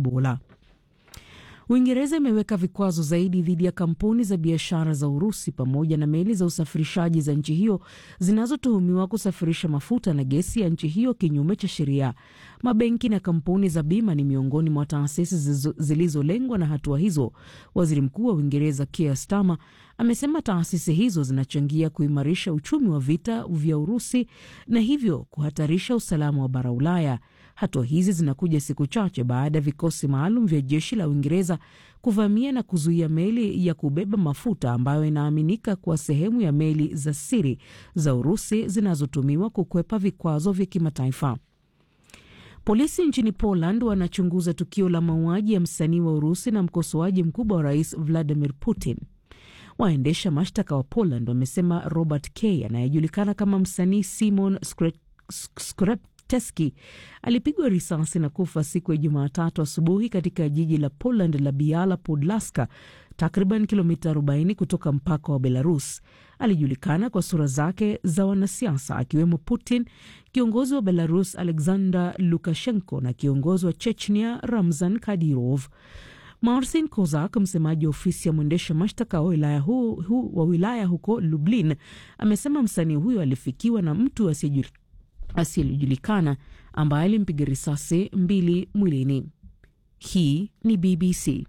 Ebola. Uingereza imeweka vikwazo zaidi dhidi ya kampuni za biashara za Urusi pamoja na meli za usafirishaji za nchi hiyo zinazotuhumiwa kusafirisha mafuta na gesi ya nchi hiyo kinyume cha sheria. Mabenki na kampuni za bima ni miongoni mwa taasisi zilizolengwa na hatua hizo. Waziri Mkuu wa Uingereza Keir Starmer amesema taasisi hizo zinachangia kuimarisha uchumi wa vita vya Urusi na hivyo kuhatarisha usalama wa bara Ulaya. Hatua hizi zinakuja siku chache baada ya vikosi maalum vya jeshi la Uingereza kuvamia na kuzuia meli ya kubeba mafuta ambayo inaaminika kuwa sehemu ya meli za siri za Urusi zinazotumiwa kukwepa vikwazo vya kimataifa. Polisi nchini Poland wanachunguza tukio la mauaji ya msanii wa Urusi na mkosoaji mkubwa wa rais Vladimir Putin. Waendesha mashtaka wa Poland wamesema Robert K anayejulikana kama msanii Simon Teski alipigwa risasi na kufa siku ya Jumatatu asubuhi katika jiji la Poland la Biala Podlaska, takriban kilomita 40 kutoka mpaka wa Belarus. Alijulikana kwa sura zake za wanasiasa akiwemo Putin, kiongozi wa Belarus Alexander Lukashenko na kiongozi wa Chechnia Ramzan Kadyrov. Marcin Kozak, msemaji wa ofisi ya mwendesha mashtaka wa wilaya, hu, hu, wa wilaya huko Lublin, amesema msanii huyo alifikiwa na mtu asiyejulikana ambaye alimpiga risasi mbili mwilini. Hii ni BBC.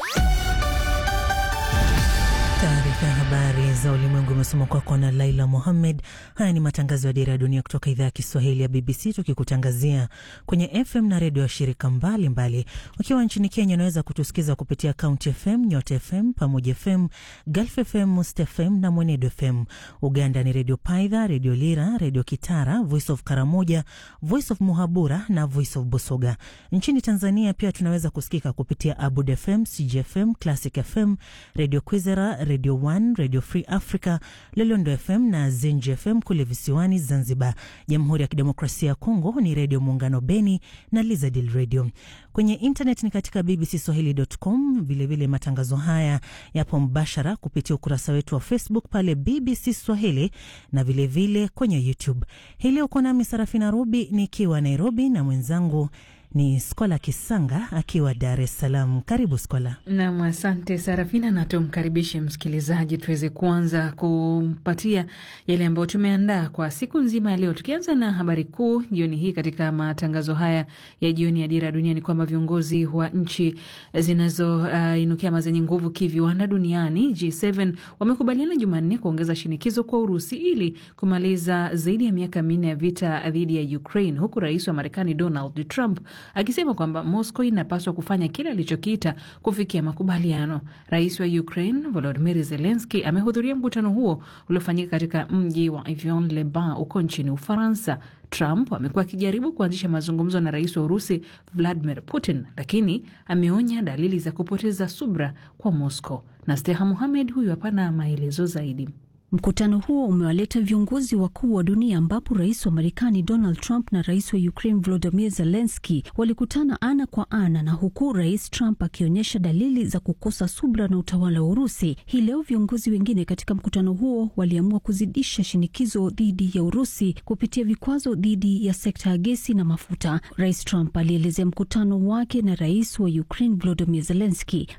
Taarifa ya habari za ulimwengu imesoma kwako na Laila Mohammed. Haya ni matangazo ya Dira ya Dunia kutoka idhaa ya Kiswahili ya BBC, tukikutangazia kwenye FM na redio ya shirika mbalimbali. Ukiwa nchini Kenya, unaweza kutusikiza kupitia County FM, Nyota FM, Pamoja FM, Gulf FM, Must FM na Mwenedo FM. Uganda ni Redio Paidha, Redio Lira, Redio Kitara, Voice of Karamoja, Voice of Muhabura na Voice of Busoga. Nchini Tanzania pia tunaweza kusikika kupitia Abud FM, CGFM, Classic FM, Redio Kwizera, Radio One, Radio Free Africa, Lolondo FM na Zenji FM kule visiwani Zanzibar. Jamhuri ya Kidemokrasia ya Kongo ni Redio Muungano Beni na Lizadil Radio. Kwenye internet ni katika bbcswahili.com. Vilevile matangazo haya yapo mbashara kupitia ukurasa wetu wa Facebook pale BBC Swahili na vilevile vile kwenye YouTube. Hii leo uko nami Sarafina Rubi nikiwa Nairobi na mwenzangu ni Skola Kisanga akiwa Dar es Salaam. Karibu Skola. Nam, asante Sarafina, na tumkaribishe msikilizaji tuweze kuanza kumpatia yale ambayo tumeandaa kwa siku nzima ya leo, tukianza na habari kuu jioni hii. Katika matangazo haya ya jioni ya Dira ya Dunia ni kwamba viongozi wa nchi zinazoinukia uh, ama zenye nguvu kiviwanda duniani G7 wamekubaliana Jumanne kuongeza shinikizo kwa Urusi ili kumaliza zaidi ya miaka minne ya vita dhidi ya Ukraine, huku rais wa Marekani Donald Trump akisema kwamba Moscow inapaswa kufanya kile alichokiita kufikia makubaliano. Rais wa Ukraine Volodymyr Zelensky amehudhuria mkutano huo uliofanyika katika mji wa Avion-le-Bain huko nchini Ufaransa. Trump amekuwa akijaribu kuanzisha mazungumzo na rais wa Urusi Vladimir Putin, lakini ameonya dalili za kupoteza subra kwa Moscow. Na Steha Muhamed huyu hapana maelezo zaidi. Mkutano huo umewaleta viongozi wakuu wa dunia ambapo rais wa Marekani Donald Trump na rais wa Ukraine Volodymyr Zelensky walikutana ana kwa ana, na huku rais Trump akionyesha dalili za kukosa subra na utawala wa Urusi. Hii leo viongozi wengine katika mkutano huo waliamua kuzidisha shinikizo dhidi ya Urusi kupitia vikwazo dhidi ya sekta ya gesi na mafuta. Rais Trump alielezea mkutano wake na rais wa Ukraine Volodymyr Zelensky.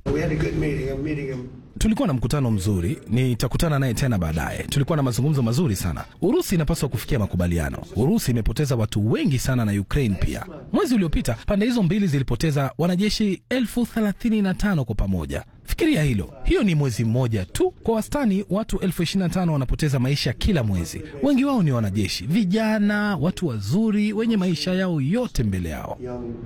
Tulikuwa na mkutano mzuri, nitakutana naye tena baadaye. Tulikuwa na mazungumzo mazuri sana. Urusi inapaswa kufikia makubaliano. Urusi imepoteza watu wengi sana na Ukraine pia. Mwezi uliopita pande hizo mbili zilipoteza wanajeshi elfu thelathini na tano kwa pamoja. Fikiria hilo, hiyo ni mwezi mmoja tu. Kwa wastani watu elfu ishirini na tano wanapoteza maisha kila mwezi. Wengi wao ni wanajeshi vijana, watu wazuri wenye maisha yao yote mbele yao.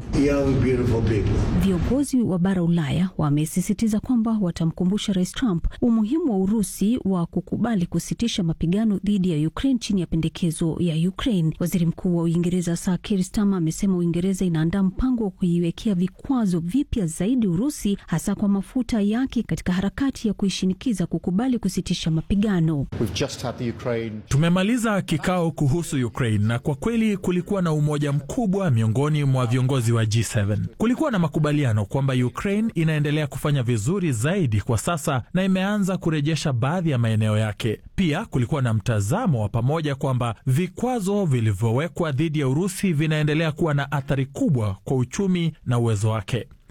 Viongozi wa bara Ulaya wamesisitiza kwamba watamkumbusha Rais Trump umuhimu wa Urusi wa kukubali kusitisha mapigano dhidi ya Ukraine chini ya pendekezo ya Ukraine. Waziri Mkuu wa Uingereza Sir Keir Starmer amesema Uingereza inaandaa mpango wa kuiwekea vikwazo vipya zaidi Urusi, hasa kwa mafuta yake katika harakati ya kuishinikiza kukubali kusitisha mapigano. Ukraine... tumemaliza kikao kuhusu Ukraine na kwa kweli kulikuwa na umoja mkubwa miongoni mwa viongozi wa G7. Kulikuwa na makubaliano kwamba Ukraine inaendelea kufanya vizuri zaidi kwa sasa na imeanza kurejesha baadhi ya maeneo yake. Pia kulikuwa na mtazamo wa pamoja kwamba vikwazo vilivyowekwa dhidi ya Urusi vinaendelea kuwa na athari kubwa kwa uchumi na uwezo wake.